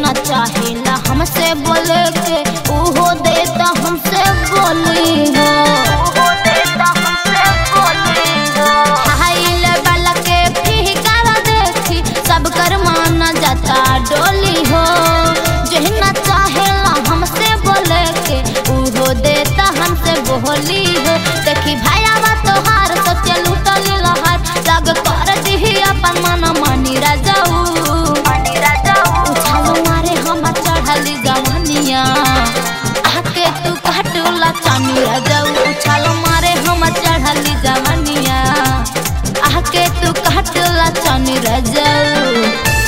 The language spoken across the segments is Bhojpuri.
न चाहेला हमसे बोले के उहो देता हमसे बोली हो हाई लेवल के फिगर देखी सब कर माना जाता डोली हो जहना चाहेला हमसे बोले के उहो देता हमसे बोली हो देखी भाईवा तोहार सोचे लूटली लहार लग कर दिही अपन मन मानी राजाऊ उछालो मारे हम चढ़ली जवानिया आके तू काटूला चानी राजाऊ उछालो मारे हम चढ़ली जवानिया आके तू काटूला चानी राजाऊ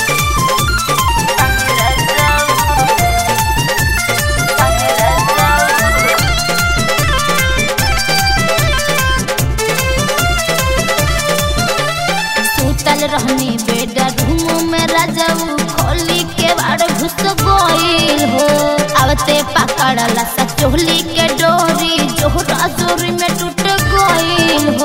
सुतल रहनी बेडरूम में राजाऊ खोली के बाड़ घुस गईल हो आवते पकड़ला सचोली के डोरी जोहरा जोरी में टूट गईल हो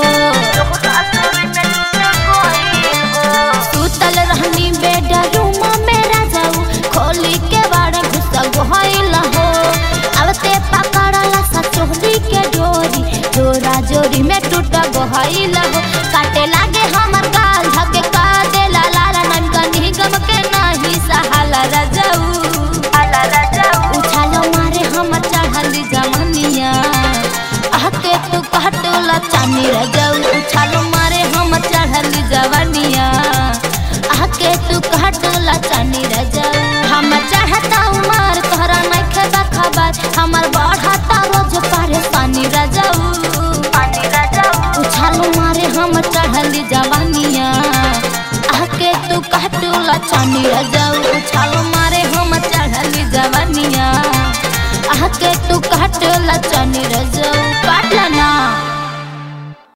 सुतल रहनी बेडरूम में राजाऊ खोली के बाड़ घुस गईल हो आवते पकड़ला सचोली के डोरी जोरा जोरी में टूट गईल हो काटे लागे हमर गाल धके का देला लाला नन कनी गम के नाही सहाला राजाऊ उछालो मारे हम चढ़ली जवानिया आके तू काटला चानी राजाऊ उछालो मारे हम चढ़ली जवानिया आके तू काटला चानी राजाऊ हम चढ़ता उमर तोहरा नइखे बा खबर हमर बढ़ता रोज परेशानी राजाऊ उछालो मारे हम चढ़ली जवानिया आके तू काटूला चानी रजाऊ उछालो मारे हम चढ़ली जवानिया आके तू काटूला चानी रजाऊ